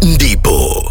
ndipo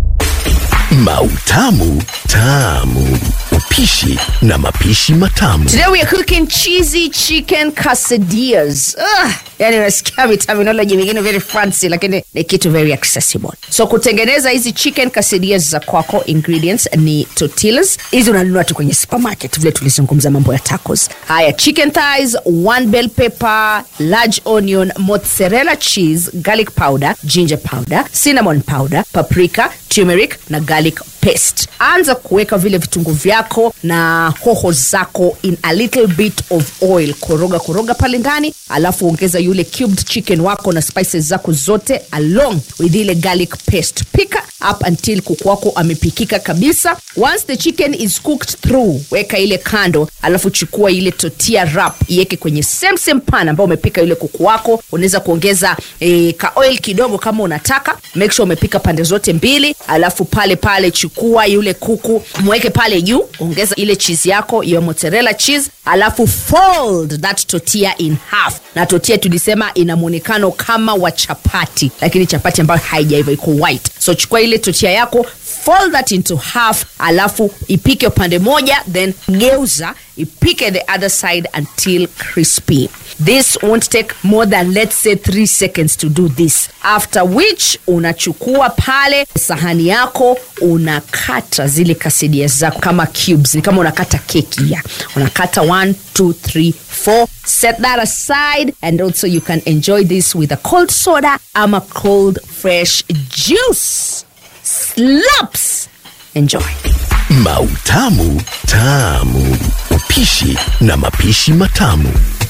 Mautamu Tamu, upishi na mapishi matamu. Today we are cooking cheesy chicken quesadillas. Ugh, yani unasikia terminology mingine very fancy lakini ni kitu very accessible. So kutengeneza hizi chicken quesadillas za kwako ingredients ni tortillas. Hizi unanunua tu kwenye supermarket vile tulizungumza mambo ya tacos. Haya, chicken thighs, one bell pepper, large onion, mozzarella cheese, garlic powder, ginger powder, cinnamon powder, paprika, turmeric na garlic paste. Anza kuweka vile vitunguu vyako na hoho zako in a little bit of oil, koroga koroga pale ndani, alafu ongeza yule cubed chicken wako na spices zako zote along with ile garlic paste. Pika up until kuku wako amepikika kabisa. Once the chicken is cooked through, weka ile kando, alafu chukua ile tortilla wrap iweke kwenye same same pan ambao umepika yule kuku wako. Unaweza kuongeza eh, ka oil kidogo kama unataka. Make sure umepika pande zote mbili, alafu pale pale chukua yule kuku mweke pale juu, ongeza ile cheese yako ya mozzarella cheese, alafu fold that tortilla in half. Na tortilla tulisema ina muonekano kama wa chapati, lakini chapati ambayo haijaiva iko white. So chukua ile tortilla yako fold that into half, alafu ipike upande moja, then geuza ipike the other side until crispy. This won't take more than let's say 3 seconds to do this. After which unachukua pale sahani yako unakata zile kasidia zako kama cubes, ni kama unakata keki ya unakata 1 2 3 4 set that aside and also you can enjoy this with a cold soda ama cold fresh juice slaps enjoy Mautamu Tamu, upishi na mapishi matamu.